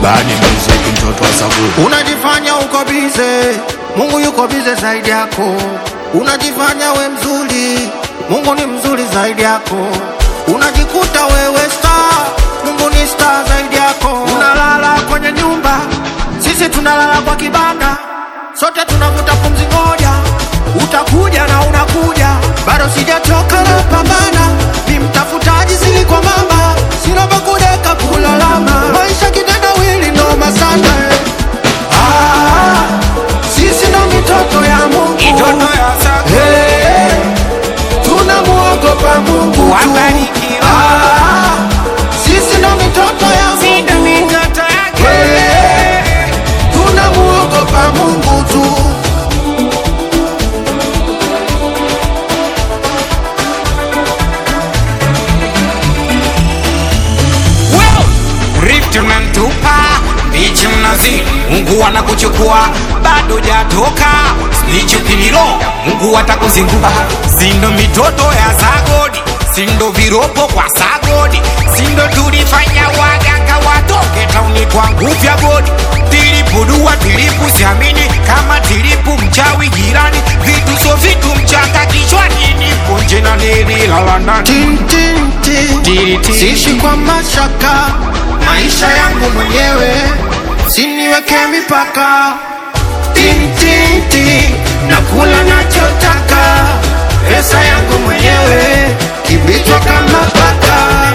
bani muziki mtoto wa sabuni Unajifanya uko bize, Mungu yuko bize zaidi yako. Unajifanya we mzuri, Mungu ni mzuri zaidi yako. Unajikuta wewe star, Mungu ni star zaidi yako. Unalala kwenye nyumba, sisi tunalala kwa kibanda, sote tunavuta pumzi moja. Utakuja na unakuja, bado sijachoka na pambana, ni mtafutaji zili kwa mama, sina pa kudeka kulalama, maisha kitendawili noma sana eh. Ah, sisi ndo mitoto ya Mungu Mitoto ya Sago. Hey, tunamuogopa Mungu tu. Wabarikiwa. Ah, sisi ndo mitoto ya Sindo Mungu mitoto yake. Hey, tunamuogopa Mungu tu. Well, Rift unamtupa mbichi mnazi, Mungu anakuchukua bado jatoka snitch ukimilo, Mungu atakuzingua. Sindo mitoto ya Sagodi, sindo viropo kwa Sagodi, sindo tulifanya waganga watoke tauni kwa nguvu ya godi. Tilipu dua tilipu siamini kama tilipu mchawi jirani, vitu so vitu mchanga kichwani, nipo nje na nililala ndani. Tin, tin, tin. Tiri, tiri. Siishi kwa mashaka, maisha yangu mwenyewe, siniweke mipaka. Tin, tin, tin. Nakula nachotaka, pesa yangu mwenyewe, kibichwa kama paka.